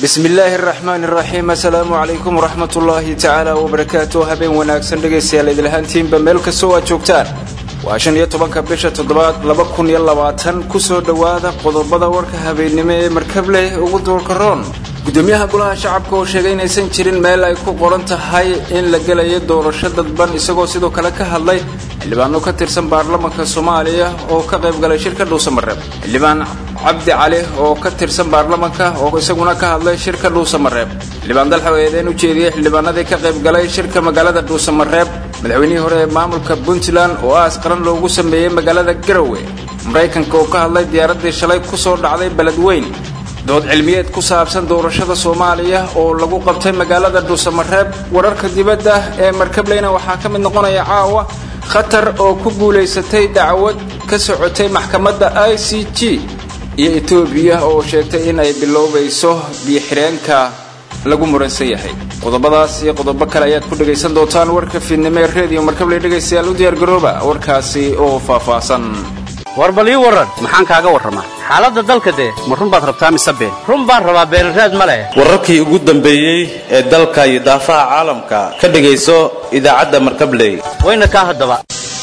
bismi illaahi araxmaani araxiim assalaamu calaykum waraxmat ullaahi tacaala wabarakaatu habeen wanaagsan dhegaystayaal idilhaantiinba meel kastoo aad joogtaan waa shan iyo tobanka bisha toddobaad laba kun iyo labaatan kusoo dhowaada qodobada warka habeennimo ee markableh ugu duulkaroon gudoomiyaha golaha shacabka oo sheegay inaysan jirin meel ay ku qoran tahay in la gelayo doorasho dadban isagoo sidoo kale ka hadlay xildhibaano ka tirsan baarlamanka soomaaliya oo ka qayb galay shirka dhuusamareeb xildhibaan cabdi cali oo ka tirsan baarlamanka oo isaguna ka hadlay shirka dhuusamareeb xildhibaan dalxa eedeen u jeediyey xildhibaanadii ka qayb galay shirka magaalada dhuusamareeb madaxweynihii hore ee maamulka puntland oo aas qaran loogu sameeyey magaalada garowe maraykanka oo ka hadlay diyaaraddii shalay kusoo dhacday beledweyn dood cilmiyeed ku saabsan doorashada soomaaliya oo lagu qabtay magaalada dhuusamareeb wararka dibadda ee markableyna waxaa ka mid noqonaya caawa khatar oo ku guulaysatay dacwad ka socotay maxkamadda i c g iyo etoobiya oo sheegtay in ay bilowbayso biyo-xireenka lagu muransan yahay qodobadaas iyo qodobo kale ayaad ku dhegaysan doontaan warka fiidnimo ee reediyo markabley dhegaystayaal u diyaargarooba warkaasi oo faahfaahsan war bal ii warran maxaan kaaga warramaa xaaladda dalka dee ma run baad rabtaa mise been run baan rabaa beenraad ma leh wararkii ugu dambeeyey ee dalka iyo daafaha caalamka ka dhegayso idaacadda markabley wayna kaa haddaba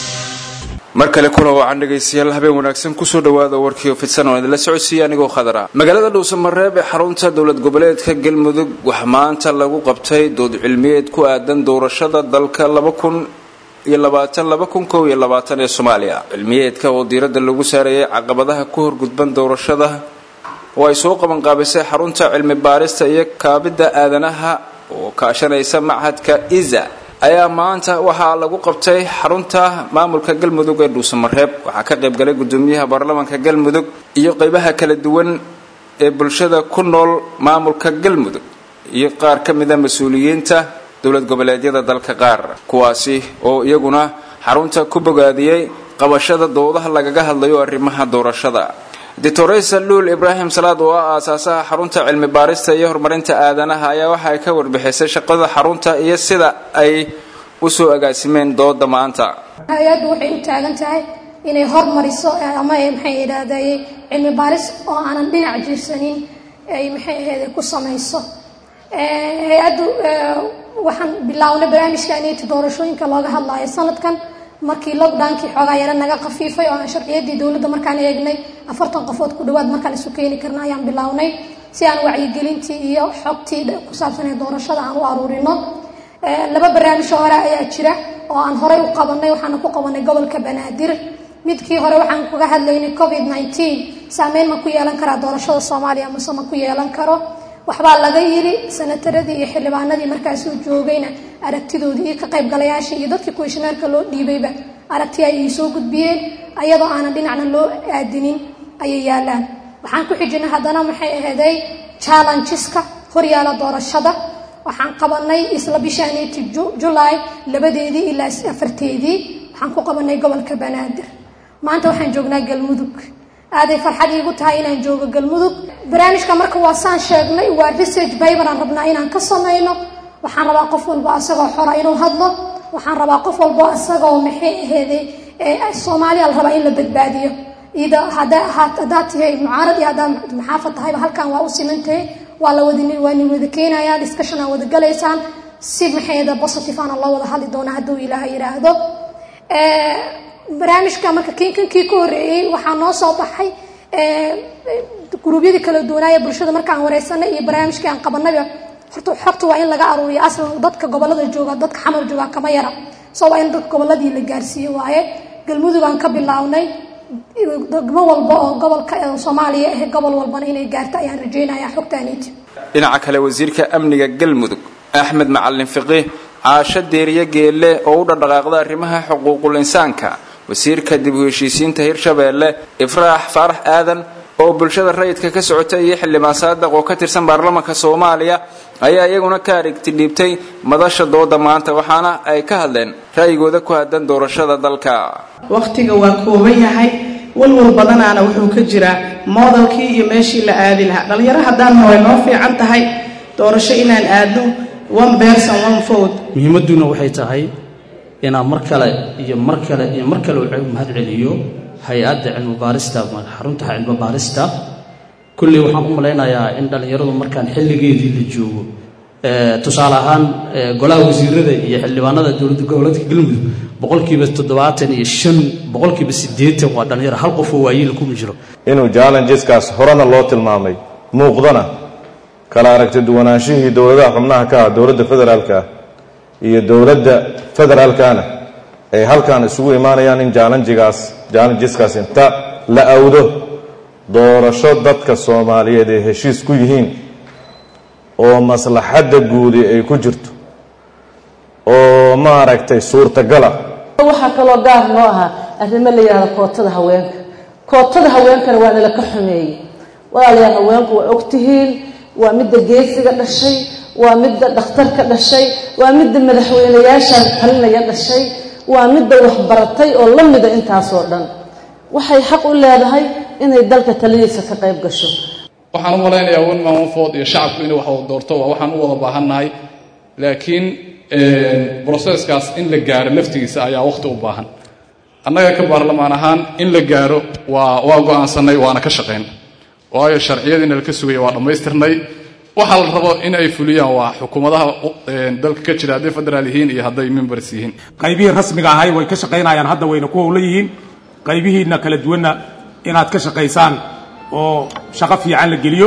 mar kale kula wacan dhegaystayaal habeen wanaagsan kusoo dhowaada warkii fidsan oo idinla socodsiiya anigoo khadara magaalada dhuusamareeb ee xarunta dowlad goboleedka galmudug waxaa maanta lagu qabtay dood cilmiyeed ku aadan doorashada dalka laba kun iyo labaatan laba kun kow iyo labaatan ee soomaaliya cilmiyeedka oo diiradda lagu saarayay caqabadaha ku horgudban doorashada oo ay soo qaban qaabisay xarunta cilmi baarista iyo kaabidda aadanaha oo kaashanaysa machadka iza ayaa maanta waxaa lagu qabtay xarunta maamulka galmudug ee dhuusamareeb waxaa ka qayb galay gudoomiyaha baarlamaanka galmudug iyo qeybaha kala duwan ee bulshada ku nool maamulka galmudug iyo qaar ka mida mas-uuliyiinta dowlad goboleedyada dalka qaar kuwaasi oo iyaguna xarunta ku bogaadiyey qabashada doodaha lagaga hadlayo arrimaha doorashada doctoresa luul ibraahim salaad oo ah aasaasaha xarunta cilmi baarista iyo horumarinta aadanaha ayaa waxa ay ka warbixisay shaqada xarunta iyo sida ay usoo agaasimeen dooda maanta hay-addu waxay u taagan tahay inay hormariso ama maxay idhahday cilmi baaris oo aanan dhinac jiirsanin ay maxay ahayd ku samayso hay-addu waxaan bilownay barnaamijkaaniti doorashooyinka looga hadlaayo sanadkan markii lockdownkii xoogaa yaro naga khafiifay oo aan sharciyadii dowladda markaan eegnay afartan qofood ku dhawaad markaan isu keeni karna ayaan bilownay si aan wacyigelintii iyo xogtii ku saabsan ee doorashada aan u aruurino laba barnaamij hore ayaa jira oo aan horey u qabanay waxaana ku qabanay gobolka banaadir midkii hore waxaan kaga hadlaynay covid nneteen saameyn ma ku yeelan karaa doorashada soomaaliya mase ma ku yeelan karo waxbaa laga yiri sanataradii iyo xildhibaanadii markaasuu joogayna aragtidoodii iyo ka qaybgalayaashii iyo dadkii kuwishineerka loo dhiibayba aragti ay soo gudbiyeen ayadoo aanan dhinacna loo aadinin ayay yaalaan waxaan ku xijinay haddana maxay ahaday challengeska horyaala doorashada waxaan qabanay isla bishaaniti julaay labadeedii ilaa afarteedii waxaan ku qabanay gobolka banaadir maanta waxaan joognaa galmudug aaday farxad iigu tahay inaan joogo galmudug barnaamijka marka waa saan sheegnay waa research baybaraan rabnaa inaan ka samayno waxaan rabaa qof walbo asagoo xora inuu hadlo waxaan rabaa qof walbo asagoo maxay aheeday soomaaliya la rabaa in la badbaadiyo ida haddaad tahay mucaarad iyo haddaad maxaafad tahayba halkan waa u simantahay waa la wada waa nin wada keenayaa discussion aa wada galaysaan si maxayda positive aana loo wada hadli doonaa hadduu ilaaha yidhaahdo barnaamijka marka kinkankii ka horreeyey waxaa noo soo baxay guruubyadii kala duwanaaye bulshada markaan wareysanay iyo barnaamijkii aan qabanayba horta xogta waa in laga aruuriyo aslan dadka gobolada jooga dadka xamar jooga kama yara so waa in dadka goboladii la gaarsiiyo waaye galmudug aan ka bilownay degmo walba oo gobolka soomaaliya ah gobol walbana inay gaarto ayaan rajeynaya xogtaaniiti dhinaca kale wasiirka amniga galmudug axmed macalin fiqiih caasho deeriye geelle oo u dhaqdhaqaaqda arrimaha xuquuqul insaanka wasiirka dib u heshiisiinta hirshabeelle ifraax faarax aadan oo bulshada rayidka ka socota iyo xildhibaan saadaq oo ka tirsan baarlamanka soomaaliya ayaa iyaguna ka arigti dhiibtay madasha dooda maanta waxaana ay ka hadleen ra'yigooda ku aadan doorashada dalka wakhtiga waa kooban yahay walwal badanaana wuxuu ka jiraa moodalkii iyo meeshii la aadi lahaa dhalinyaro haddaanna way noo fiican tahay doorasho inaan aadno one person one vote muhiimadduna waxay tahay inaan mar kale iyo mar kale iyo mar kale u mahad celiyo hay-adda cilmi baarista xarunta cilmi baarista kulley waxaan u malaynayaa in dhallinyaradu markaan xilligeedii la joogo tusaale ahaan golaha wasiirada iyo xildhibaanada dowladda goboleedka galmudug boqolkiiba toddobaatan iyo shan boqolkiiba siddeetan waa dhallinyaro hal qof oo waayeela kuma jiro inuu challengeskaas horena loo tilmaamay muuqdana kala aragti duwanaanshihii dowladaha xubnaha ka ah dowladda federaalka ah iyo dowladda federaalkana ay halkan isugu imaanayaan in challengegaas challengeskaas inta la awdo doorasho dadka soomaaliyeed ay heshiis ku yihiin oo maslaxadda guudi ay ku jirto oo maaragtay suurtagala waxaa kaloo gaar noo ahaa arrimo la yidhahda kootada haweenka kootada haweenkana waa nala ka xumeeyey walaalayaal haweenku waa ogtihiin waa midda geesiga dhashay waa midda dhakhtarka dhashay waa midda madaxweynayaasha talinaya dhashay waa midda waxbaratay oo la mida intaasoo dhan waxay xaq u leedahay inay dalka taladiisa ka qayb gasho waxaan u malaynayaa wan maamafood iyo shacabku inay wax wada doorto waa waxaan u wada baahannahay laakiin broseskaas in la gaaro laftigiisa ayaa wakhti u baahan annaga ka baarlamaan ahaan in la gaaro waa waa go-aansanay waana ka shaqayn waayo sharciyadiina laka sugaya waa dhammaystirnay waxaa la rabo in ay fuliyaan waa xukuumadaha dalka ka jira hadday federaal yihiin iyo hadday members yihiin qaybihii rasmiga ahay way ka shaqaynayaan hadda wayna ku howla yihiin qaybihiina kala duwanna inaad ka shaqaysaan oo shaqo fiican la geliyo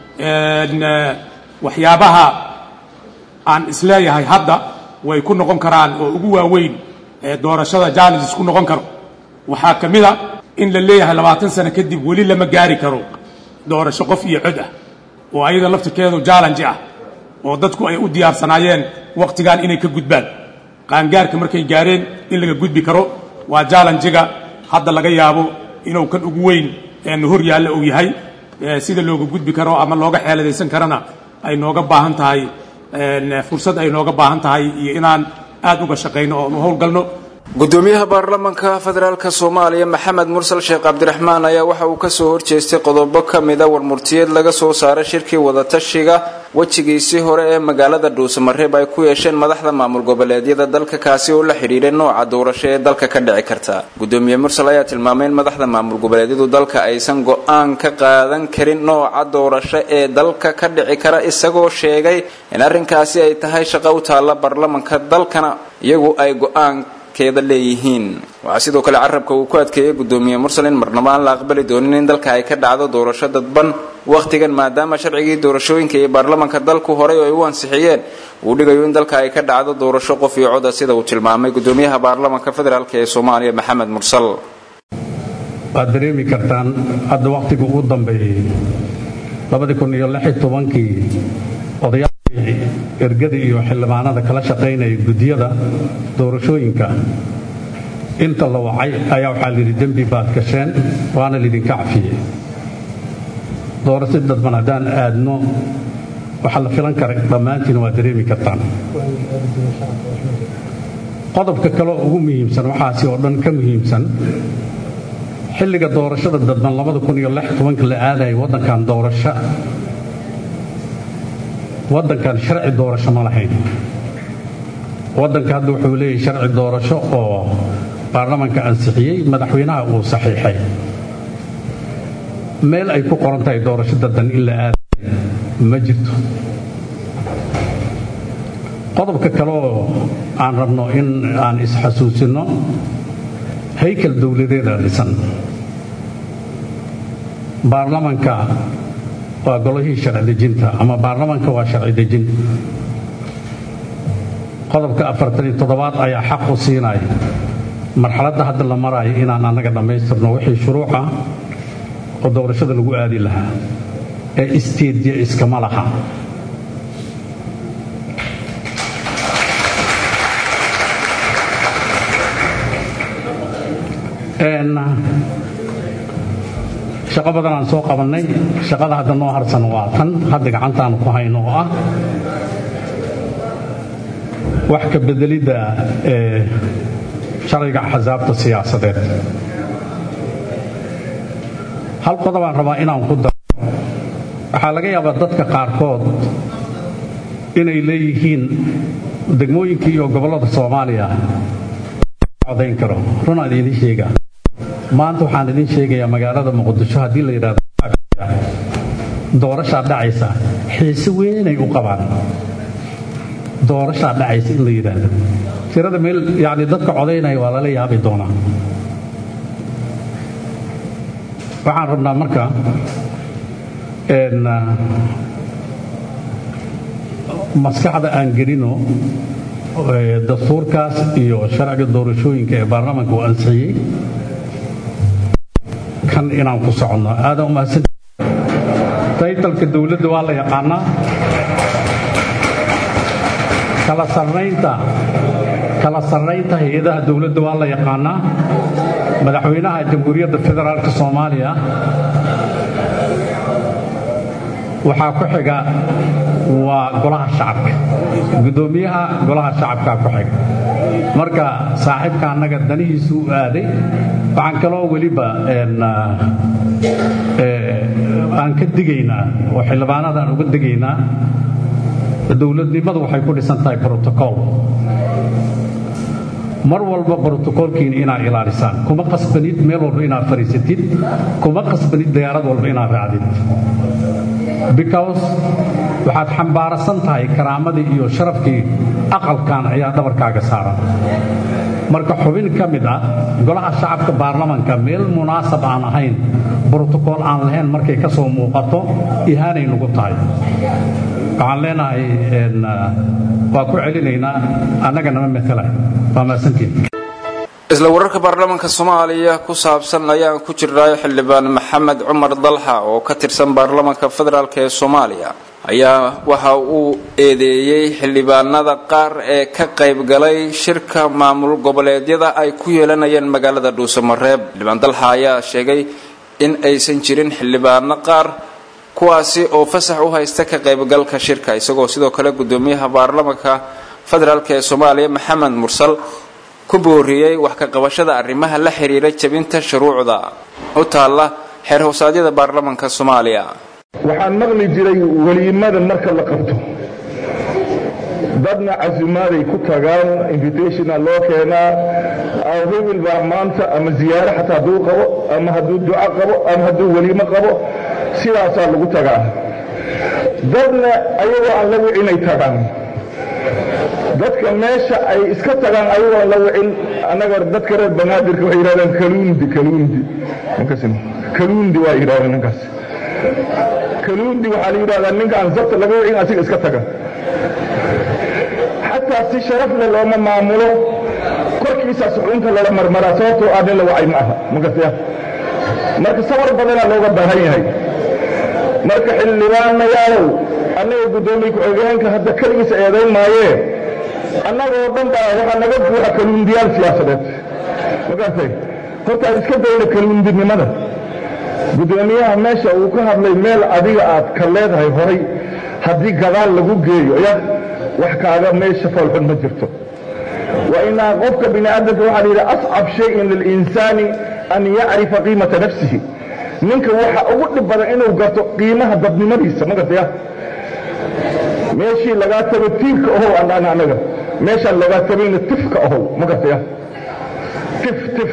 waxyaabaha aan isleeyahay hadda way ku noqon karaan oo ugu waaweyn ee doorashada challenges ku noqon karo waxaa ka mid a in la leeyahay labaatan sano kadib weli lama gaari karo doorasho qof iyo cod ah oo ayada laftirkeedu challenge ah oo dadku ay u diyaarsanaayeen wakhtigan inay ka gudbaan qaangaarka markay gaareen in laga gudbi karo waa challenge-ga hadda laga yaabo inuu kan ugu weyn eenu hor yaalla uu yahay sida looga gudbi karo ama looga xeeladaysan karana ay nooga baahan tahay fursad ay nooga baahan tahay iyo inaan aad uga shaqayno oo nu howlgalno gudoomiyaha baarlamanka federaalka soomaaliya maxamed mursal sheekh cabdiraxmaan ayaa waxa uu kasoo horjeestay qodobo ka mida warmurtiyeed laga soo saaray shirkii wadatashiga wejigiisii hore ee magaalada dhuusamareeb ay ku yeesheen madaxda maamul goboleedyada dalka kaasi oo la xidhiidhay nooca doorasho ee dalka ka dhici karta gudoomiye mursal ayaa tilmaamay in madaxda maamul goboleedyadu dalka aysan go-aan ka qaadan karin nooca doorasho ee dalka ka dhici kara isagoo sheegay in arrinkaasi ay tahay shaqo u taalla baarlamanka dalkana iyagu ay go-aan leeyihiin waxaa sidoo kale carabka uu ku adkeeyey gudoomiye mursal in marnaba aan la aqbali doonin in dalka ay ka dhacdo doorasho dadban wakhtigan maadaama sharcigii doorashooyinka iyo baarlamanka dalku horay ay u ansixiyeen uu dhigayo in dalka ay ka dhacdo doorasho qof iyo coda sida uu tilmaamay gudoomiyaha baarlamanka federaalk ee soomaaliya maxamed mursal waad dareemi kartaan hadda wakhtiga ugu dambeeyey kii odayaa ergada iyo xildhibaanada kala shaqaynaya guddiyada doorashooyinka inta la wacay ayaa waxaa layidhi dembi baad gasheen waana laydinka cafiyey doorasho dadban haddaan aadno waxaa la filan kara dhammaantiin waad dareemi kartaan qodobka kale ugu muhiimsan waxaasi oo dhan ka muhiimsan xilliga doorashada dadban la aadayay waddankan doorasho waddankan sharci doorasho ma lahayn waddanka hadda wuxuu leeyahay sharci doorasho oo baarlamanka ansixiyey madaxweynaha uu saxiixay meel ay ku qoran tahay doorasho daddan in la aadayo ma jirto qodobka kale oo aan rabno in aan isxasuusinno haykal dowladeeda dhisan baarlamanka waa golihii sharci dejinta ama baarlamanka waa sharci dejin qodobka afartaniyo toddobaad ayaa xaq u siinaya marxaladda hadda la maraayo inaan annaga dhammaystirno wixii shuruuca oo doorashada lagu aadi lahaa ee isteedya iskama laha shaqo badan aan soo qabannay shaqada hadda noo harsan waa tan hadda gacantaanu ku hayno oo ah wax ka bedelidda ee sharciga axsaabta siyaasadeed hal qodobaan rabaa inaan ku daro waxaa laga yaabaa dadka qaarkood inay leeyihiin degmooyinka iyo gobollada soomaaliya codayn karo runaan idiin sheegaa maanta waxaan idiin sheegayaa magaalada muqdisho haddii la yidhahdo doorashaa dhacaysa xiise weynay u qabaan doorashaa dhacaysa in la yidhaahdo tirada meel yani dadka codaynaya waa lala yaabi doonaa waxaan rabnaa marka maskaxda aan gelino dastuurkaas iyo sharciga doorashooyinka ee baarlamaanka uu ansixiyey kan inaan ku soconno aadan umahadsan taytalka dowladda waa la yaqaanaa kala sarnaynta kala sarnaynta hay-adaha dowladda waa la yaqaanaa madaxweynaha jamhuuriyadda federaalka soomaaliya waxaa ku xiga waa golaha shacabka guddoomiyaha golaha shacabkaa ku xiga marka saaxiibka annaga danihiisu u aaday waxaan kaloo weliba aan ka digaynaa oo xildhibaanadaan uga digaynaa dowladnimadu waxay ku dhisan tahay brotocool mar walba brotocoolkiina inaad ilaalisaan kuma qasbanid meel walba inaad fadhiisatid kuma qasbanid diyaarad walba inaad raacdid because waxaad xambaarasan tahay karaamadii iyo sharafkii aqalkan ayaa dhabarkaaga saaran marka xubin ka mid ah golaha shacabka baarlamanka meel munaasab aan ahayn brotocool aan lahayn markay ka soo muuqato ihaanay nugu tahay waxaan leenahay waa ku celinaynaa annaga nama matala waa maasantiin isla wararka baarlamaanka soomaaliya ku saabsan ayaan ku jirnaayo xildhibaan maxamed cumar dalxa oo ka tirsan baarlamaanka federaalk ee soomaaliya ayaa waxa uu eedeeyey xildhibaanada qaar ee ka qaybgalay shirka maamul goboleedyada ay ku yeelanayeen magaalada dhuusamareeb xildhibaan dalxa ayaa sheegay in aysan jirin xildhibaano qaar kuwaasi oo fasax u haysta ka qaybgalka shirka isagoo sidoo kale gudoomiyaha baarlamaanka federaalk ee soomaaliya maxamed mursal ku booriyey wax ka qabashada arrimaha la xiriira jebinta shuruucda u taalla xeer hoosaadyada baarlamaanka soomaaliya waxaan maqli jiray weliimada marka la qabto dadna casumaaday ku tagaan invitationa loo keenaa hebel baa maanta ama ziyaaro xataa hadduu qabo ama hadduu duco qabo ama hadduu weliimo qabo sidaasaa lagu tagaa dadna ayagoo aan la wicinay tagaan dadka meesha ay iska tagaan ayagoo la wicin annaga dadka reer banaadirka waxay yidhahdaan kaluundi kaluundi kaluundi waa yidhahdaan ninkaas kaluundi waxaa la yidhahdaa ninka aan sabta laga wicin asiga iska taga xataa si sharaf leh looma maamulo korkiisaas xunta lala marmaraa sababtoo ah nin la wacay ma aha makasya marka sawar badanaa looga baahan yahay marka xildhibaanayaalow annaga guddoomiye ku-xigeenka hadda keligiisa eedayn maayee annagoo dhan baa waxaa naga buuxa kaluundiyaal siyaasadeed magartay horta aan iska dayna kaluundinimada guddoomiyaha meesha uu ka hadlay meel adiga aad ka leedahay horay haddii gadaal lagu geeyo ya wax kaaga meesha foolxun ma jirto wa inaa qofka bini aadamka waxaa la yidhi ascab shayin lilinsaani an yacrifa qiimata nafsihi ninka waxa ugu dhib badan inuu garto qiimaha dadnimadiisa ma gartaya meeshii lagaa tago tiirka ohow andhaan annaga meeshaan lagaa tabayna tifka ohow ma gartaya tif tif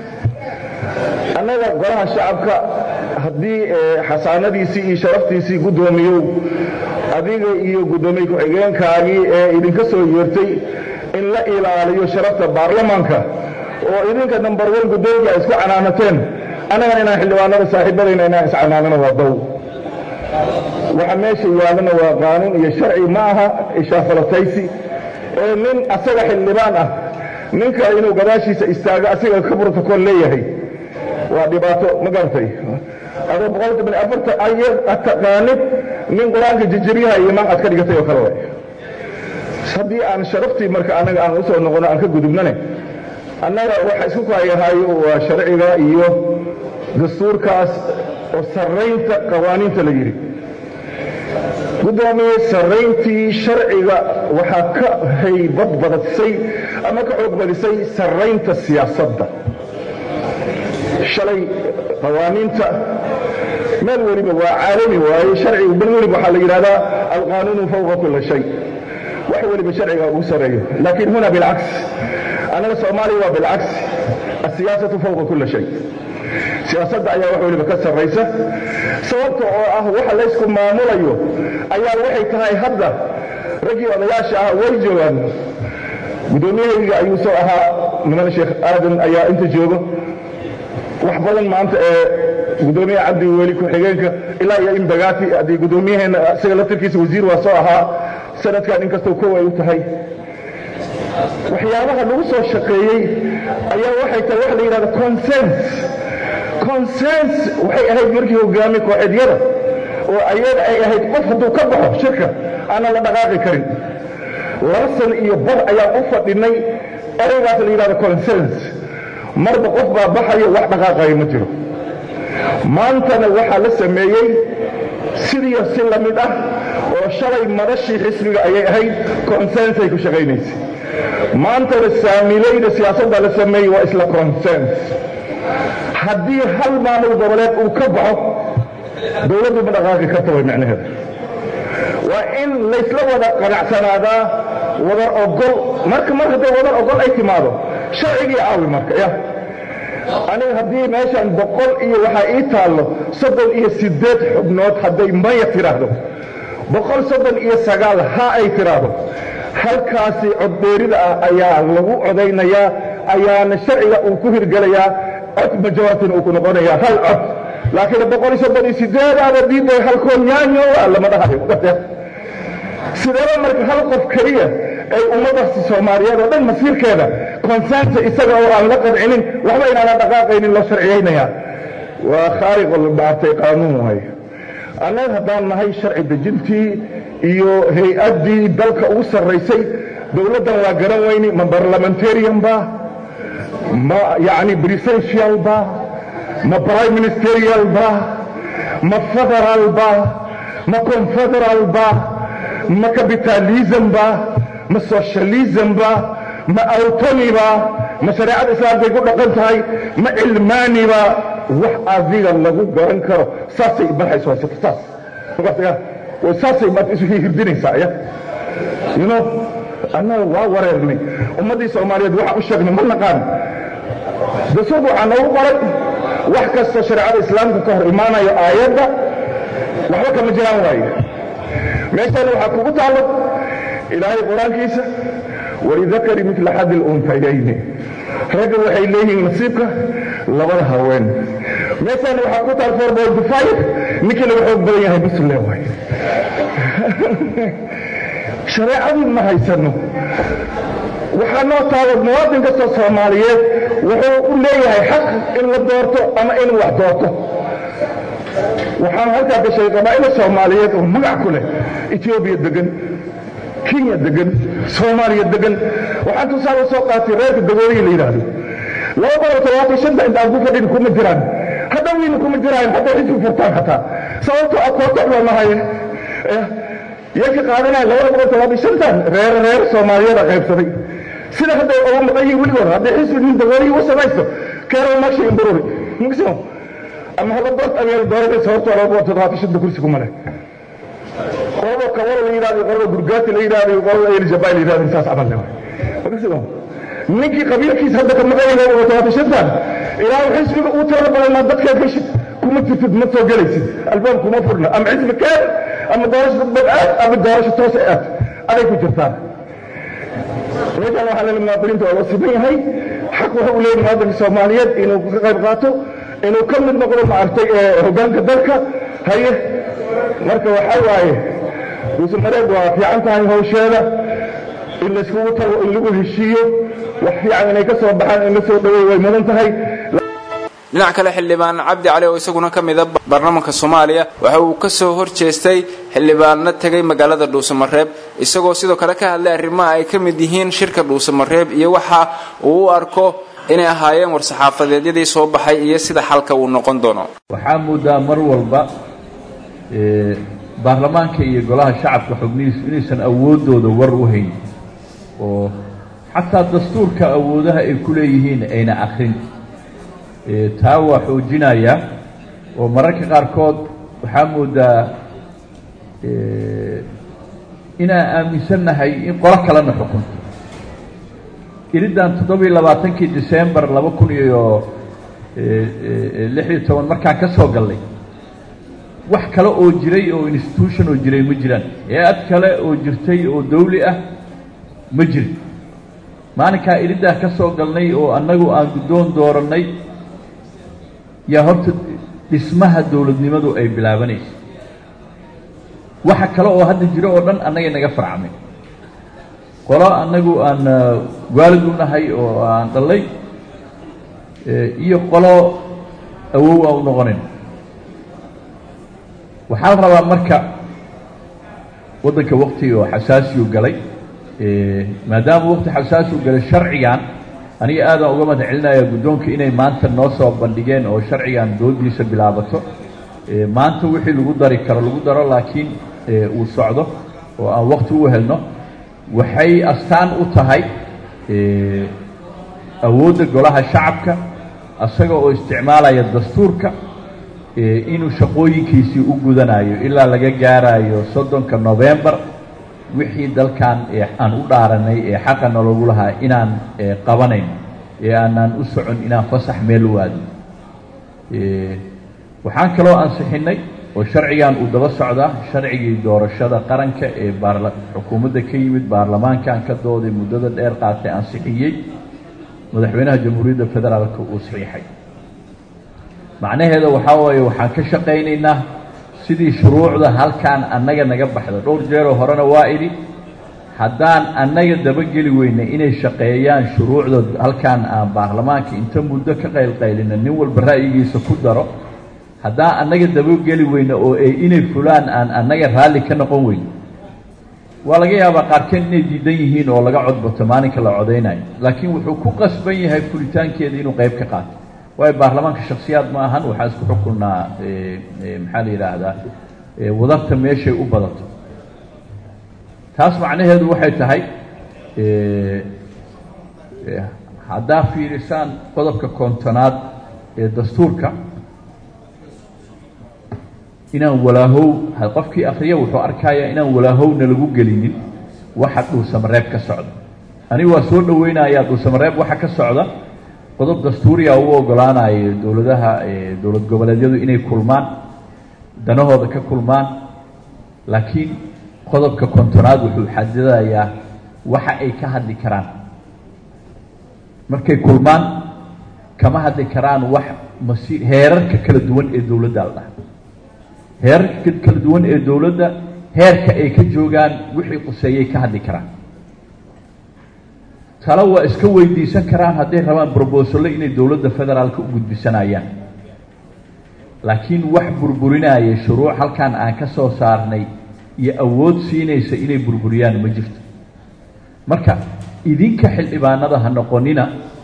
annaga golaha shacabka haddii xasaanadiisii iyo sharaftiisii guddoomiyow adiga iyo guddoomiye ku-xigeenkaagii ee idinka soo yeertay in la ilaaliyo sharafta baarlamaanka oo idinka nambar wan guddoomiya ay isku canaanateen annagana inaan xildhibaanada saaxiibadayna inaan iscanaanano waa dow waxa meesha yaalana waa qaanuun iyo sharci ma aha ishaafalataysi ee nin asaga xildhibaan ah ninka inuu gadaashiisa istaago asiga ka brotocool leeyahay waa dhibaato ma garatay adoo boqolka bani afarta aya ad taqaanid nin qur-aanka jijiryaha iyo imaan aad ka dhigatay oo kale way haddii aan sharaftii marka annaga aan usoo noqono aan ka gudubnane annaga waxa isku kaayahaayo waa sharciga iyo dastuurkaas oo sarraynta qawaaniinta la yidhi guddoomiye sarrayntii sharciga waxaa ka haybad badisay ama ka xoog badisay sarraynta siyaasadda shalay qawaaniinta meel weliba waa caalami waaye sharcigu bal weliba waxaa la yidhahdaa alqaanuunu fawqa kula shay wax weliba sharciga ugu sarreeyo laakiin huna bilcaks annaga soomaaliya waa bilcaks asiyaasatu fawqa kula shay siyaasadda ayaa wax weliba ka sarraysa sababta oo ah waxa laysku maamulayo ayaa waxay tahay hadda raggii odayaasha ah way joogaan guddoomiyahayga ayuu soo ahaa niman sheekh aadan ayaa inta joogo wax badan maanta ee gudoomiyaha cabdi weli ku-xigeenka ilaa iyo in bagaati haddii guddoomiyaheena isaga laftarkiisa wasiir waa soo ahaa sanadkan inkastoo kow ay u tahay waxyaabaha lagu soo shaqeeyey ayaa waxay tahay waxa la yidhahda consens consens waxay ahayd markii hogaami kooxeedyada oo ayaga ay ahayd qof hadduu ka baxo shirka aanan la dhaqaaqi karin laba san iyo bar ayaan u fadhinay ereygaas la yidhahda consens marba qof baa baxayo wax dhaqaaqayo ma jiro maantana waxaa la sameeyey sidiiyo si la mid ah oo shalay madashii xisbiga ayay ahayd consensay ku shaqaynaysay maantana saamilayda siyaasadda la sameeyey waa isla consens haddii hal maamul goboleed uu ka baxo dowladdu ma dhaqaaqi karta way macnaheeda waa in laysla wada qanacsanaadaa wadar ogol marka mar hadday wadar ogol ay timaado sharcigii caawi marka ya aniga haddii meeshan boqol iyo waxaa ii taallo soddon iyo siddeed xubnood hadday maya tidhaahdo boqol soddon iyo sagaal ha ay tidhaahdo halkaasi codbeerida ah ayaa lagu codaynayaa ayaana sharciga uu ku hirgelayaa cod majoritina uu ku noqonayaa hal cod laakiin boqol iyo soddon iyo siddeedaada diiday halkoo nyaanyo waa lama dhahayo sideeba marka hal qof keliya ay ummaddaasi soomaaliyeed oo dhan masiirkeeda konsensa isaga oo aan la qancinin waxba inaanan dhaqaaqaynin loo sharciyaynayaa waa khaariqo maartay qaanuun waay annaga haddaan nahay sharci dejintii iyo hay-addii dalka ugu sarraysay dowladdan waa garan weyni ma barlamentarian ba ma yacni presidential ba ma prime ministerial ba ma federal ba ma confederal ba ma capitalism ba ma socialism ba ma autonomy ba ma shareecada islaamkay ku dhaqan tahay ma cilmaani ba wax adiga lagu garan karo saasay marxayso haysato saas saasay maad isu hirdinaysaa ya you know annaga waa wareernay ummaddii soomaaliyeed waxaan u sheegnay ma naqaan dastuurka waxaa noogu qoray wax kasta shareecada islaamka ka hor imaanayo aayadda waxba kama jiraan waaye meeshaan waxaa kugu taallo ilaahay qur-aankiisa walidakari mila xadi luntayayni ragga waxay leeyihiin nasiibka labada haween meeshaan waxaa ku taal four boy five ninkii laga xoog badan yahay bisle waay shareecadii ma haysano waxaa noo taalo muwaadin kastoo soomaaliyeed wuxuu u leeyahay xaq in la doorto ama inuu wax doorto waxaan halkaa gashay qabaa'ila soomaaliyeed oo magac ku leh etoobiya degan kenya degan soomaaliya degan waxaan tusaale soo qaatay reerka dagooyihi la yidhaahdo laba boqol todobaatan shanta inta aan ku fadhin kuma jiraan hadda wiina kuma jiraan hadday xisbi furtaan xataa sababtoo ah kootox baa nahaye yaka qaadanaya labada boqol todobaatan shantan reer reer soomaaliyada qaybsaday sida hadday uga maqan yihiin weligood hadday xisbi nin dagooyihi u samaysto keero magsha imbururi mugsimo ama hala doort abeer dooranay sababtoo laba boqol todobaatan shanta kursi kuma leh qolada kabalo la yidhahdo qolada gurgaati la yidhahdo qolada eljabaa la yidhahdo intaas camal le mugsimo ninkii qabiilkiisa hadda ka maqan yahay boqol todobaatan shantan ilaa xisbiga uu tirada badanaa dadkaa geshid kuma jirtid ma soo gelaysid albaab kuma furna ama xisbi keen ama doorasho dadbad aad ama doorasho toos aad aday ku jirtaan meeshaan waxaa leeyahay muwaadiniinta waa loo siman yahay xaq waxa uu leeyahay muwaadinka soomaaliyeed inuu ka qayb qaato inuu ka mid noqdo maaragtay hoggaanka dalka haye marka waxaa waaye duusamareed waa fiican tahay hawsheeda in layskugu tago in lagu heshiiyo wax fiican inay ka soo baxaan in la soo dhaweey way mudan tahay dhinac kale xildhibaan cabdi cali oo isaguna ka mida baarlamaanka soomaaliya waxa uu ka soo hor jeestay xildhibaanna tegay magaalada dhuusamareeb isagoo sidoo kale ka hadlay arrimaha ay ka mid yihiin shirka dhuusamareeb iyo waxa uu u arko inay ahaayeen war-saxaafadeedyadii soo baxay iyo sida xalka uu noqon doono waxaa moodaa mar walba baarlamaanka iyo golaha shacabka xubnihiisu inaysan awooddooda war u hayn oo xataa dastuurka awoodaha ay ku leeyihiin ayna akrin taa waa xoojinaya oo mararka qaarkood waxaa moodaa inaan aaminsannahay in qolo kalena xukunto iriddan toddobiyo labaatankii decembar laba kun iyo lix iyo toban markaan ka soo gallay wax kale oo jiray oo institution oo jiray ma jiraan hay-ad kale oo jirtay oo dawli ah ma jirin maalinkaa iriddaa ka soo galnay oo annagu aan guddoon doorannay yaa horta dhismaha dowladnimadu ay bilaabanaysa waxa kale oo hadda jiro oo dhan annagay naga farcmay qolo annagu aan waalid u nahay oo aan dhallay iyo qolo awow aan u noqonayn waxaa la rabaa marka waddanka waktiga oo xasaasiyu galay maadaama wakti xasaasiyu galay sharcigan aniga aadaan uga mahad celinaya guddoonka inay maanta noo soo bandhigeen oo sharcigan doodiisa bilaabato maanta wixii lagu dari karo lagu daro laakiin uu socdo oo aan wakti u helno waxay astaan u tahay awoodda golaha shacabka asaga oo isticmaalaya dastuurka inuu shaqooyinkiisii u gudanayo ilaa laga gaarayo soddonka novembar wixii dalkan aan u dhaaranay ee xaqa nologu lahaa inaan qabanayn ee aanaan u socon inaan fasax meel u aadno waxaan kaloo ansixinay oo sharcigan uu daba socdaa sharcigii doorashada qaranka ee baarla xukuumadda ka yimid baarlamaankan ka dooday muddada dheer qaatay ansixiyey madaxweynaha jamhuuriyadda federaalka uu saxiixay macnaheeda waxaa waaye waxaan ka shaqaynaynaa sidii shuruucda halkaan annaga naga baxda dhowr jeeroo horena waa idhi haddaan annaga dabageli weyna inay shaqeeyaan shuruucda halkaan aan baarlamaanka inta muddo ka qaylqaylina nin walba ra'yigiisa ku daro haddaan annaga dabageli weyna oo ay inay fulaan aan annaga raalli ka noqon weyno waa laga yaabaa qaarkeen inay diidan yihiin oo laga codbato maalinka la codaynayo laakiin wuxuu ku qasban yahay fulitaankeeda inuu qayb ka qaato waayo baarlamaanka shaksiyaad ma ahan waxaa isku xukunnaa maxaa la yidhaahdaa wadarta meeshay u badato taas macnaheedu waxay tahay haddaa fiirisaan qodobka kontonaad ee dastuurka inaan walaahow qofkii akriya wuxuu arkayaa inaan walaahowna lagu gelinin waxa dhuusamareeb ka socda anigu waa soo dhoweynayaa dhuusamareeb waxa ka socda qodob dastuuriya u ogolaanayo dowladaha dowlad goboleedyadu inay kulmaan danahooda ka kulmaan laakiin qodobka kontonaad wuxuu xadidayaa waxa ay ka hadli karaan markay kulmaan kama hadli karaan wax masi heerarka kala duwan ee dowladda la dhaha heerarka kala duwan ee dowladda heerka ay ka joogaan wixii quseeyay ka hadli karaan talo waa iska weydiisan karaan hadday rabaan brobosallo inay dowladda federaalka u gudbisanayaan laakiin wax burburinaya shuruuc halkan aan ka soo saarnay iyo awood siinaysa inay burburiyaan ma jirto marka idinka xildhibaanada ha noqonina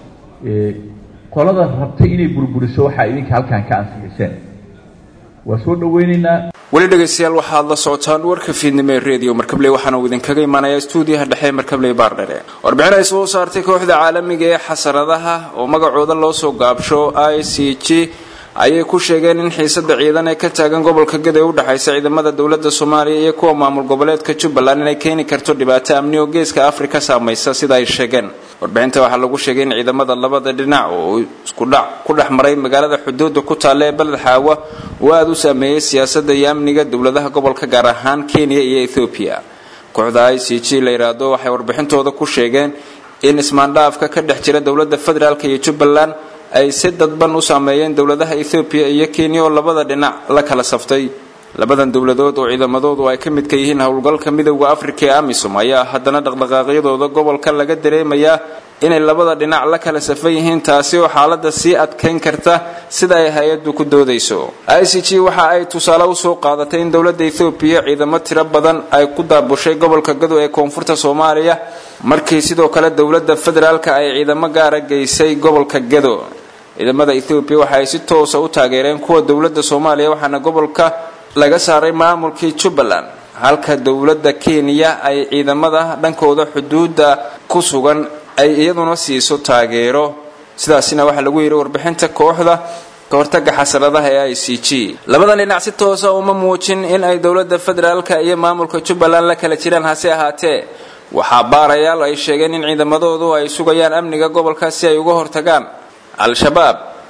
qolada rabtay inay burburiso waxaa idinka halkan ka ansixiseen waa soo dhoweynaynaa weli dhegaystayaal waxaad la socotaan warka fiidnimo ee redio markabley waxaana uu idinkaga imanayaa stuudiyaha dhexe markabley baardhere warbixin ay soo saartay kooxda caalamiga ee xasaradaha oo magacooda loo soo gaabsho i c g ayay ku sheegeen in xiisada ciidan ee ka taagan gobolka gada ee u dhexaysa ciidamada dowlada soomaaliya iyo kuwa maamul goboleedka jubbaland inay keeni karto dhibaato amni oo geeska afrika saamaysa sida ay sheegeen warbixinta waxaa lagu sheegay in ciidamada labada dhinac oo iskudhac ku dhex maray magaalada xuduuda ku taalla ee beled xaawa uu aada u saameeyey siyaasada iyo amniga dowladaha gobolka gaar ahaan kenya iyo ethoobiya kooxda i c g la yidhaahdo waxay warbixintooda ku sheegeen in ismaandhaafka ka dhex jira dowlada federaalk iyo jubbaland ay si dadban u saameeyeen dowladaha ethoobiya iyo kenya oo labada dhinac la kala saftay labadan dowladood oo ciidamadoodu ay ka midka yihiin howlgalka midowda afrika ee amisom ayaa haddana dhaqdhaqaaqyadooda gobolka laga dareemayaa inay labada dhinac la kala safan yihiin taasi oo xaalada sii adkayn karta sida ay hay-addu ku doodayso i c g waxa ay tusaale usoo qaadatay in dowlada ethoobiya ciidamo tiro badan ay ku daabushay gobolka gado ee koonfurta soomaaliya markii sidoo kale dowlada federaalk ay ciidamo gaara geysay gobolka gado ciidamada ethoobiya waxa ay si toosa u taageereen kuwa dowlada soomaaliya waxaana gobolka laga saaray maamulkii jubbaland halka dowlada kenya ay ciidamada dhankooda xuduuda ku sugan ay iyaduna siiso taageero sidaasina waxaa lagu yidhi warbixinta kooxda kahortaga xasaradaha ee i c g labadan dhinac si toosa uma muujin in ay dowlada federaalka iyo maamulka jubbaland la kala jiraan hase ahaatee waxaa baarayaal ay sheegeen in ciidamadoodu ay sugayaan amniga gobolka si ay uga hortagaan al-shabaab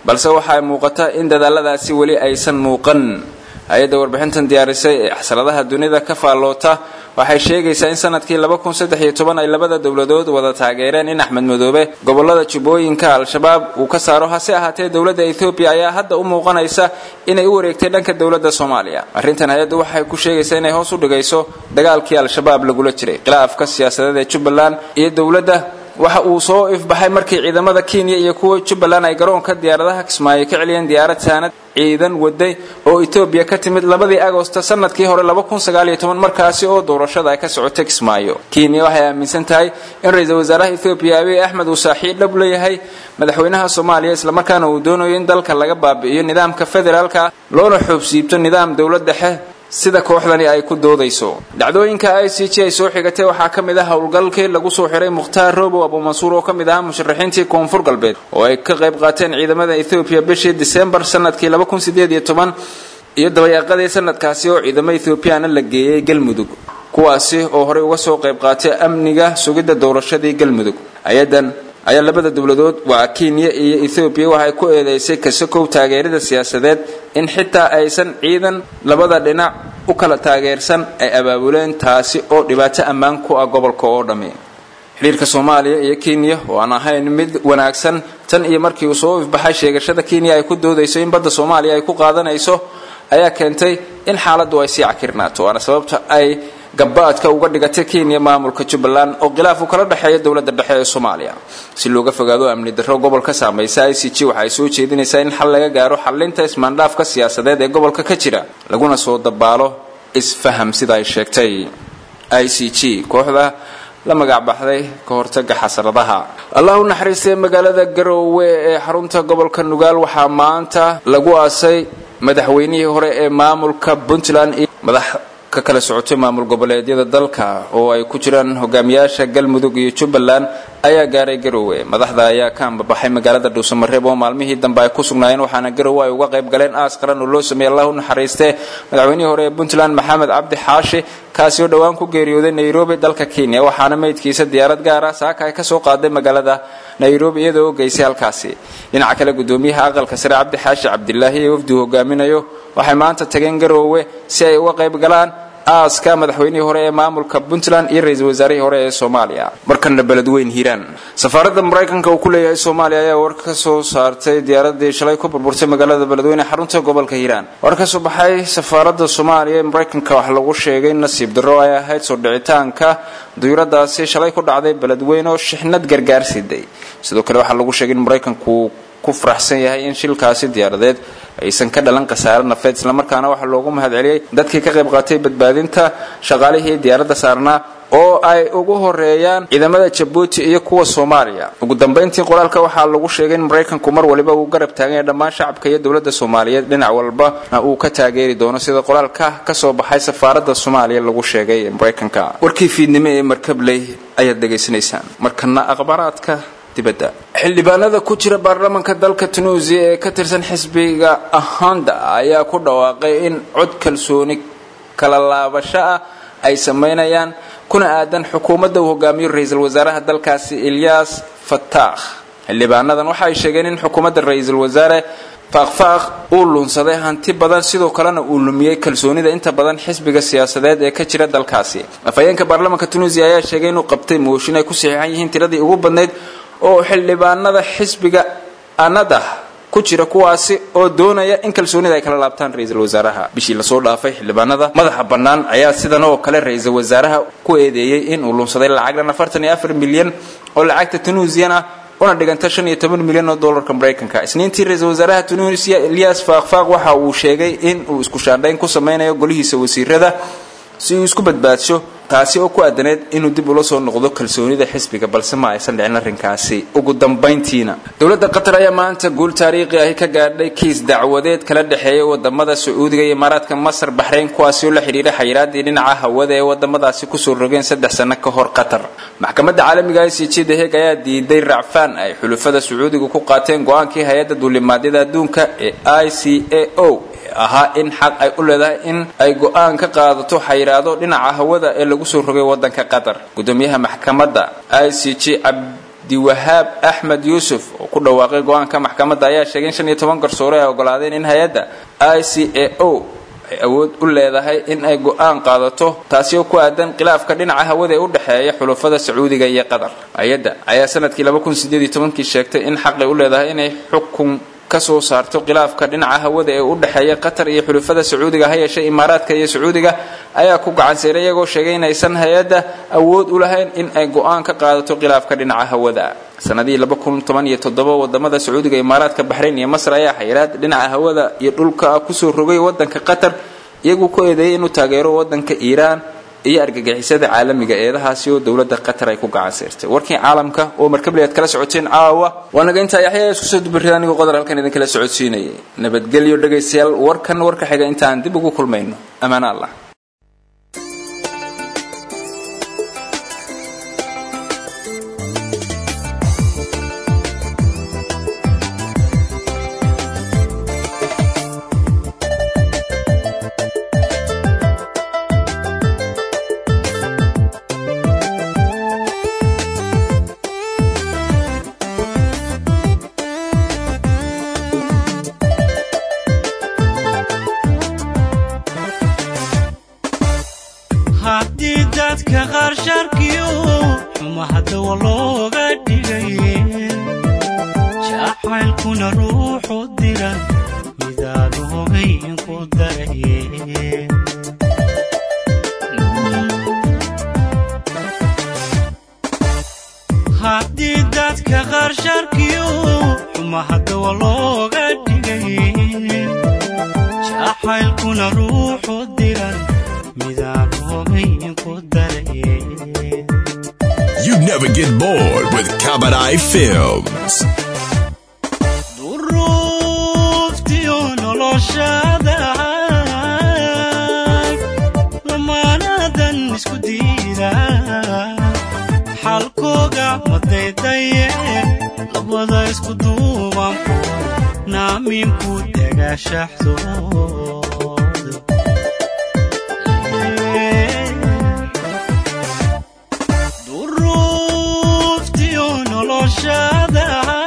balse waxaa muuqata in dadaaladaasi weli aysan muuqan hay-adda warbixintan diyaarisay ee xasradaha dunida ka faalloota waxay sheegaysaa in sanadkii ay labada dowladood wada taageereen in axmed madoobe gobolada jubbooyinka al-shabaab uu ka saaro hase ahaatee dowladda ethoobiya ayaa hadda u muuqanaysa inay u wareegtay dhanka dowladda soomaaliya arrintan hay-addu waxay ku sheegaysaa inay hoos u dhigayso dagaalkii al-shabaab lagula jiray khilaafka siyaasadeed ee jubbaland iyo dowladda waxa uu soo ifbaxay markii ciidamada kenya iyo kuwa jubbaland ay garoonka diyaaradaha kismaayo ka celiyeen diyaarad saanad ciidan waday oo etoobiya ka timid labadii agosto sanadkii hore markaasi oo doorashada ay ka socotay kismaayo kenya waxay aaminsan tahay in ra-iisul wasaaraha ethoobiya abiy axmed uu saaxiib dhab leeyahay madaxweynaha soomaaliya islamarkaana uu doonayo in dalka laga baabi'iyo nidaamka federaalka loona xoobsiibto nidaam dowlad dhexe sida kooxdani ay ku doodayso dhacdooyinka i c g ay soo xigatay waxaa ka mid ah howlgalkii lagu soo xiray mukhtaar robow abuumansuur oo ka mid ahaa musharaxiintii koonfur galbeed oo ay ka qayb qaateen ciidamada ethoobiya bishii disembar sanadkii iyo dabayaaqadii sanadkaasi oo ciidamo ethoobiyaana la geeyey galmudug kuwaasi oo horey uga soo qayb qaatay amniga sugidda doorashadii galmudug ayadan ayaa labada dowladood waa kenya iyo ethoobiya waxay ku eedeysay kasakow taageerada siyaasadeed in xitaa aysan ciidan labada dhinac u kala taageersan ay abaabuleen taasi oo dhibaato ammaan ku ah gobolka oo dhammi xidhiirka soomaaliya iyo kenya oo aan ahayn mid wanaagsan tan iyo markii uu soo ifbaxay sheegashada kenya ay ku doodayso in badda soomaaliya ay ku qaadanayso ayaa keentay in xaaladdu ay sii cakirnaato waana sababta ay gabaadka uga dhigatay kenya maamulka jubbaland oo khilaaf uu kala dhexeeya dowladda dhexe ee soomaaliya si looga fogaado amni darro gobolka saamaysa i c g waxay soo jeedinaysaa in xal laga gaaro xalinta ismaandhaafka siyaasadeed ee gobolka ka jira laguna soo dabaalo isfaham sida ay sheegtay i c g kooxda la magac baxday ka hortaga xasradaha allah u naxariistay magaalada garoowe ee xarunta gobolka nugaal waxaa maanta lagu aasay madaxweynihii hore ee maamulka puntland iyo madax ka kala socotay maamul goboleedyada dalka oo ay ku jiraan hogaamiyaasha galmudug iyo jubbaland ayaa gaaray garoowe madaxda ayaa ka ambabaxay magaalada dhuusamareeb oo maalmihii dambe ay ku sugnaayeen waxaana garoowe ay uga qayb galeen aas qaran oo loo sameeyey allah u naxariistee madaxweynihii hore ee puntland maxamed cabdi xaashi kaasi oo dhowaan ku geeriyooday nairobi dalka kenya waxaana meydkiisa diyaarad gaar ah saaka ay kasoo qaaday magaalada nairobi iyadoo o geysay halkaasi dhinaca kale gudoomiyaha aqalka sare cabdi xaashi cabdilaahi ee wafdigu hogaaminayo waxay maanta tageen garoowe si ay uga qayb galaan aaska madaxweynihii hore ee maamulka puntland iyo ra-iisul wasaarihii hore ee soomaaliya markana beledweyn hiiraan safaaradda maraykanka uu ku leeyahay soomaaliya ayaa war ka soo saartay diyaaradii shalay ku burburtay magaalada beledweyne xarunta gobolka hiiraan war ka soo baxay safaaradda soomaaliya ee maraykanka wax lagu sheegay nasiib darro ay ahayd soo dhicitaanka duyuradaasi shalay ku dhacday beledweyne oo shixnad gargaar siday sidoo kale waxaa lagu sheegay in maraykanku ku faraxsan yahay in shilkaasi diyaaradeed aysan ka dhalan khasaare nafeed islamarkaana waxaa loogu mahadceliyey dadkii ka qayb qaatay badbaadinta shaqaalihii diyaaradda saarnaa oo ay ugu horeeyaan ciidamada jabuuti iyo kuwa soomaaliya ugu dambayntii qoraalka waxaa lagu sheegay in maraykanku mar waliba uu garab taagan yahay dhammaan shacabka iyo dowladda soomaaliyeed dhinac walbana uu ka taageeri doono sida qoraalka kasoo baxay safaaradda soomaaliya lagu sheegay ee maraykanka warkii fiidnimo ee markabley ayaad dhegaysanaysaan markana akhbaaraadka dibadda xildhibaanada ku jira baarlamaanka dalka tunuusiya ee ka tirsan xisbiga ahanda ayaa ku dhawaaqay in cod kalsooni kala laabasho ah ay samaynayaan kuna aadan xukuumadda uu hogaamiyo ra-iisul wasaaraha dalkaasi ilyas fatakh xildhibaanadan waxa ay sheegeen in xukuumadda ra-iisul wasaare faaqfaaq uu lunsaday hanti badan sidoo kalena uu lumiyey kalsoonida inta badan xisbiga siyaasadeed ee ka jira dalkaasi afhayeenka baarlamaanka tunuusiya ayaa sheegay inuu qabtay mooshin ay ku saxiixan yihiin tiradii ugu badnayd oo xildhibaanada xisbiga anadah ku jira kuwaasi oo doonaya in kalsoonida ay kala laabtaan ra-iisul wasaaraha bishii lasoo dhaafay xildhibaanada madaxa bannaan ayaa sidan oo kale ra-iisul wasaaraha ku eedeeyey in uu lunsaday lacagdan afartan iyo afar milyan oo lacagta tunuusiyan ah una dhiganta shan iyo toban milyan oo dollarka maraykanka isniintii ra-iisul wasaaraha tunuusiya ilyas faaqfaaq waxa uu sheegay in uu isku shaandhayn ku sameynayo golihiisa wasiirada si uu isku badbaadsho taasi oo ku aadaneed inuu dib ula soo noqdo kalsoonida xisbiga balse ma aysan dhicin arrinkaasi ugu dambayntiina dowladda qatar ayaa maanta guul taariikhi ahi ka gaadhay kiis dacwadeed kala dhexeeya wadamada sacuudiga iyo imaaraadka masar baxrayn kuwaasi oo la xidhiidha xayiraadii dhinaca hawada ee wadamadaasi kusoo rogeen saddex sano ka hor qatar maxkamadda caalamiga i c g the heg ayaa diiday racfaan ay xulufada sacuudiga ku qaateen go-aankii hay-adda duulimaadyada adduunka ee i c a o ahaa in xaq ay u leedahay in ay go-aan ka qaadato xayiraado dhinaca hawada ee lagu soo rogay wadanka qatar gudoomiyaha maxkamadda i c g cabdiwahaab axmed yuusuf oo ku dhawaaqay go-aanka maxkamadda ayaa sheegay in shan iyo toban garsoore ay ogolaadeen in hay-adda i c a o ay awood u leedahay in ay go-aan qaadato taasi oo ku aadan khilaafka dhinaca hawada ee u dhexeeya xulufada sacuudiga iyo qatar hay-adda ayaa sanadkii kii sheegtay in xaqay u leedahay inay xukun kasoo saarto khilaafka dhinaca hawada ee u dhexeeya qatar iyo xulufada sacuudiga ha yeeshee imaaraadka iyo sacuudiga ayaa ku gacanseeray iyagoo sheegay inaysan hay-adda awood u lahayn in ay go-aan ka qaadato khilaafka dhinaca hawada sanadihii wadamada sacuudiga imaaraadka baxrayn iyo masr ayaa xayiraad dhinaca hawada iyo dhulka kusoo rogay wadanka qatar iyaguu ku eedeeyay inuu taageero wadanka iiraan iyo argagixisada caalamiga eedahaasi oo dowlada qatar ay ku gacanseertay warkii caalamka oo markabli aad kala socoteen caawa waa naga intaa yaxya isku soo dubarida anigoo qodar halkan idinkala socodsiinayay nabadgelyo dhegaystayaal warkan warka xiga intaan dib ugu kulmayno ammaan allah haddii dadka qaar sharkiyo xuma haddawa looga dhigay jacaylkuna ruuxu dira midaad hogayn ku daraye haddii dadka qaar sharkiyo xuma haddawa looga dhigay jacaylkuna ruuxu dira midaan hogayn ku daraye You never get bored with Kabadai Films. duruuftiyo noloshada lamaanadan isku diida xalkooga madaydaye labada isku duubanku naamiinku dagaashaxdooda duruuftiyo noloshada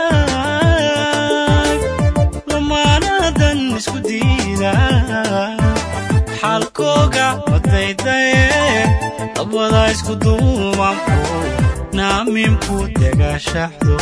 lamaanadan isku diida xalkooga madaydaye labada isku duubanku naamiinku dagaashaxdo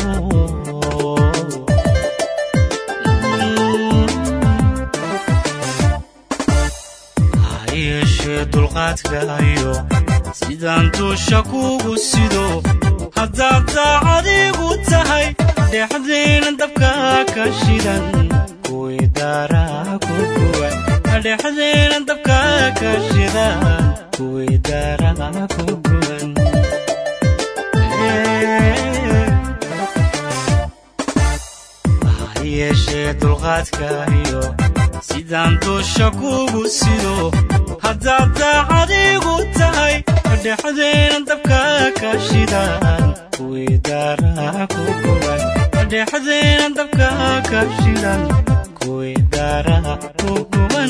yeeshee dulqaadkaayo sidaan duusha kugu sido haddaad daacadigu tahay dhexdeena dabka ka shidan kuwii daaraa ku guban dhexdeena dabka ka shidan kuwii daaraa ku guban yeeshee dulqaadkaayo sidaan duusha kugu sido haddaad daacadigu tahay dhexdeena dabka ka shidan kuwii daaraa ku guban dhexdeena dabka ka shidan kuwii daaraa ku guban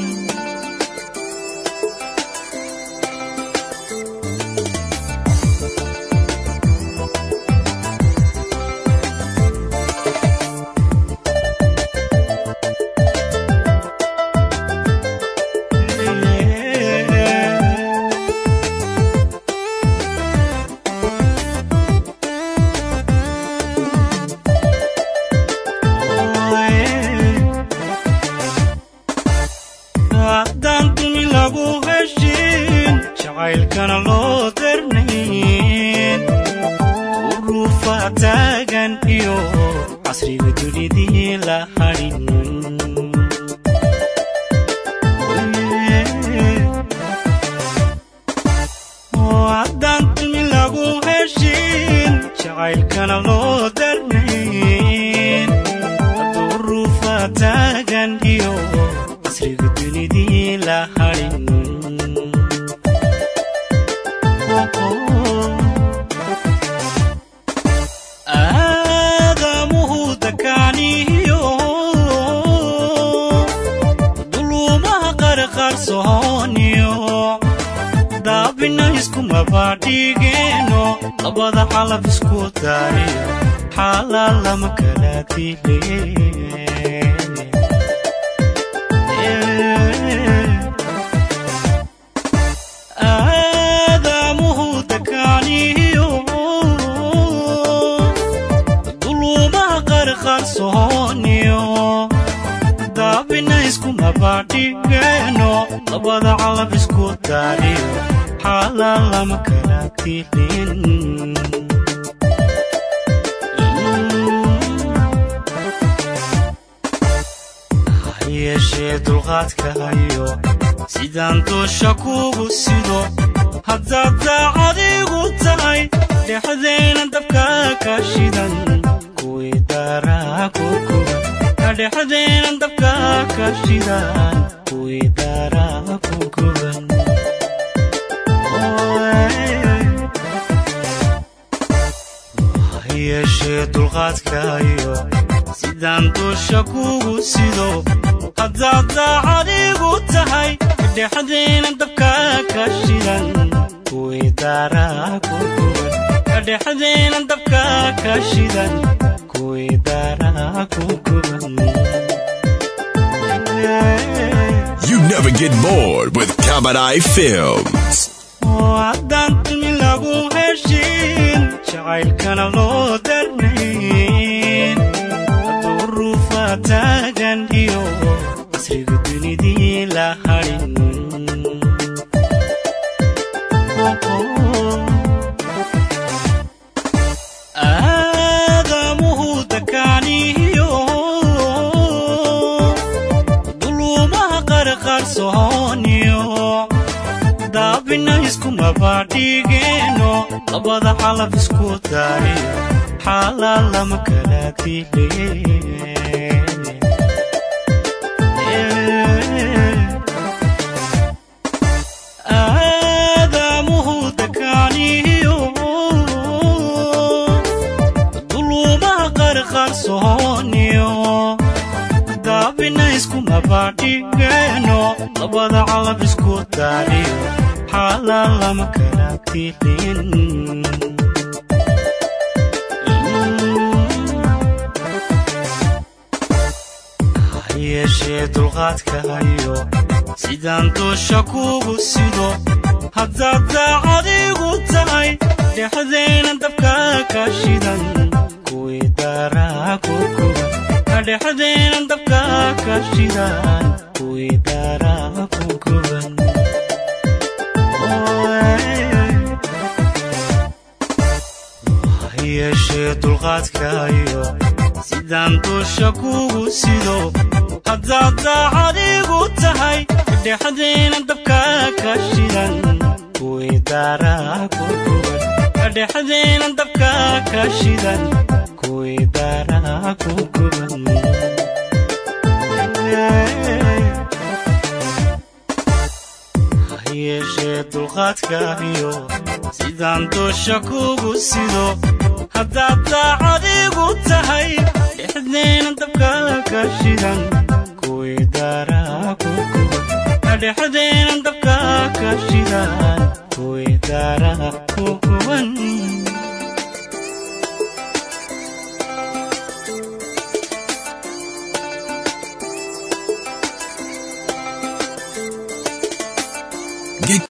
haddaan duni lagu heshin jacaylkana loo darnayn duruufa taagan iyo casriga dunidii la hadhin haddaan duni lagu heshin jacaylkana loo darnayn duruufa taagan iyo casriga dunidii la hadhin aadamuhu dakaaniyo duluumaha qarqarsooniyo daab daabina iskumabadhigeeno labada xalaf isku daariyo xaalaa lama kala dile aadamuhu dakaaniyo duluumaha qarqarsooniyo daabina iskumabadhigeeno labada calaf isku daariyo xaalaa lama kala dilin yeeshee dulqaadka hayo sidaan doosha kugu sido haddaad daacadigu tahay dhexdeena dabka ka shidan kuwii daraa ku guban dhexdeena dabka ka shidan kuwii daraa ku guban yeeshee dulqaadka hayo sidaan doosha kugu sido haddaad daacadigu tahay dhexdeena dabka ka shidan kuwii daraa ku guban dhexdeena dabka ka shidan kuwii daraa ku guban You never get bored with Kabadai Films. oo haddaan tilmi lagu heshin jacaylkana loo darnayn hadduu ruufa taagan iyo casriga dunidii la hadhin aadamuhu dakaaniyo duluumaha qarqarsooniyo daabina iskumabadhigeeno labada xalaf isku daariyo xaalaa lama kala dile aadamuhu dakaaniyo duluumaha qarqarsooniyo daabina iskumabadhigeeno labada calaf isku daariyo xaalaa lama kala dilin yeeshee dulqaadka hayo sidaan doosha kugu sido haddaad daacadigu tahay dhexdeena dabka ka shidan kuwii daraa ku guban dhexdeena dabka ka shidan kuwii daraa ku guban yeeshee dulqaadka hayo sidaan doosha kugu sido haddaad daacadigu tahay dhexdeena dabka ka shidan kuwii daraa ku guban dhexdeena dabka ka shidan kuwii daraa ku guban yeeshee dulqaadka hayo sidaan doosha kugu sido haddaad daacadigu tahay dhexdeena dabka ka shidan kuwii daraa ku guban dhexdeena dabka ka shidan kuwii daraa ku guban